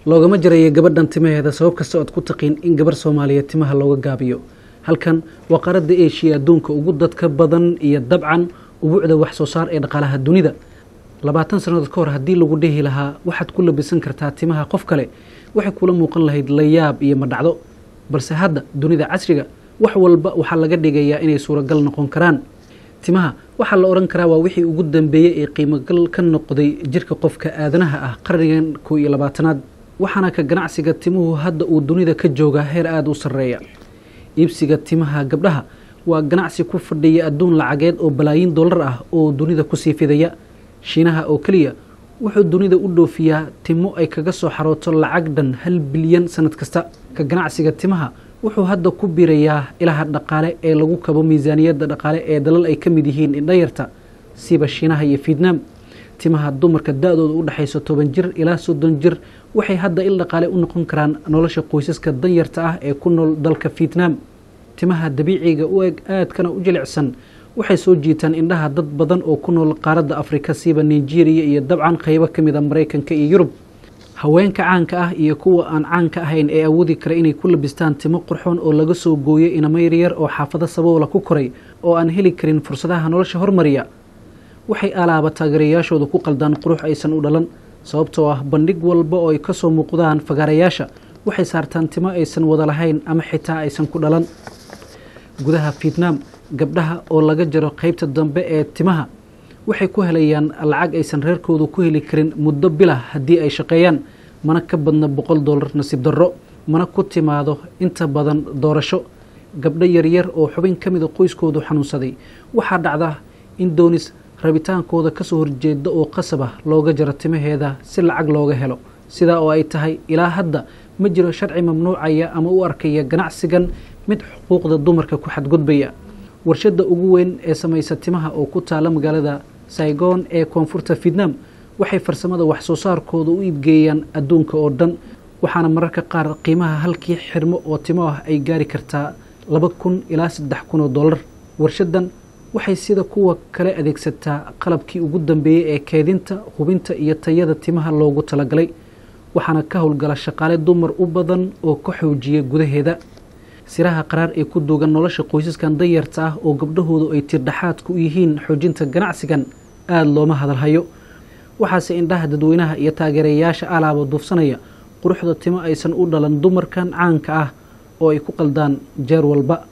loogama jarayo gabadhan timaheeda sabab kasta oad ku taqiin in gabarh soomaaliyeed timaha looga gaabiyo halkan waa qaaradda eshiya adduunka ugu dadka badan iyo dabcan ubuucda wax soo saar ee dhaqaalaha dunida labaatan sannadood ka hor haddii lagu dhihi lahaa waxaad ku labisan kartaa timaha qof kale waxay kula muuqan lahayd layaab iyo madhacdo balse hadda dunida casriga wax walba waxaa laga dhigayaa inay suuragal noqon karaan timaha waxaa la odhan karaa waa wixii ugu dambeeyey ee qiimogal ka noqday jirka qofka aadanaha ah qarnigan kow iyo labaatanaad waxaana ka ganacsiga timuhu hadda uu dunida ka joogaa heer aada u sarreeya iibsiga timaha gabdhaha waa ganacsi ku fadhiya adduun lacageed oo balaayiin dollar ah oo dunida kusii fidaya shiinaha oo keliya wuxuu dunida u dhoofiyaa timo ay kaga soo xarooto lacag dhan hal bilyan sanad kasta ka ganacsiga timaha wuxuu hadda ku birayaa ilaha dhaqaale ee lagu kabo miisaaniyadda dhaqaale ee dalal ay ka mid yihiin indhayarta siba shiinaha iyo fietnaam timaha dumarka da-dooda u dhexayso toban jir ilaa soddon jir waxay hadda il dhaqaale u noqon karaan nolosha qoysaska danyarta ah ee ku nool dalka fietnaam timaha dabiiciga u eg aadkana u jilicsan waxay soo jiitaan indhaha dad badan oo ku nool qaaradda afrika siba nigeria iyo dabcan qaybo ka mid a maraykanka iyo yurub haweenka caanka ah iyo kuwa aan caanka ahayn ee awoodi kara inay ku labistaan timo qurxoon oo laga soo gooyo inamayryar oo xaafado saboola ku koray oo aan heli karin fursadaha nolosha hormariya waxay alaaba taageerayaashooda ku qaldaan qurux aysan u dhalan sababtoo ah bandhig walba oo ay ka soo muuqdaan fagaarayaasha waxay saartaan timo aysan wada lahayn ama xitaa aysan ku dhalan gudaha fietnaam gabdhaha oo laga jaro qaybta dambe ee timaha waxay ku helayaan lacag aysan reerkoodu ku heli karin muddo bilah haddii ay shaqeeyaan mana ka badna boqol dollar nasiib darro mana ku timaado inta badan doorasho gabdho yaryar oo xubin ka mida qoyskoodu xanuunsaday waxaa dhacda in doonis rabitaankooda kasoo horjeeda oo qasab ah looga jaro timaheeda si lacag looga helo sidaa oo ay tahay ilaa hadda ma jiro sharci mamnuucaya ama u arkaya ganacsigan mid xuquuqda dumarka ku xadgudbaya warshadda ugu weyn ee samaysa timaha oo ku taala magaalada saigon ee koonfurta fietnaam waxay farsamada wax soo saarkooda u iibgeeyaan adduunka oo dhan waxaana mararka qaar qiimaha halkii xirmo oo timo ah ay gaari kartaa laba kun ilaa saddex kun oo dollar warshaddan waxay sida kuwa kale adeegsataa qalabkii ugu dambeeyey ee keedinta hubinta iyo tayada timaha loogu talagalay waxaana ka howlgala shaqaale dumar u badan oo ka xoojiya gudaheeda siraha qaraar ee ku duugan nolosha qoysaskan danyarta ah oo gabdhahoodu ay tirdhaxaadku u yihiin xoojinta ganacsigan aada looma hadalhayo waxaase indhaha dadweynaha iyo taageerayaasha alaaba duufsanaya quruxda timo aysan u dhalan dumarkan caanka ah oo ay ku qaldaan jeer walba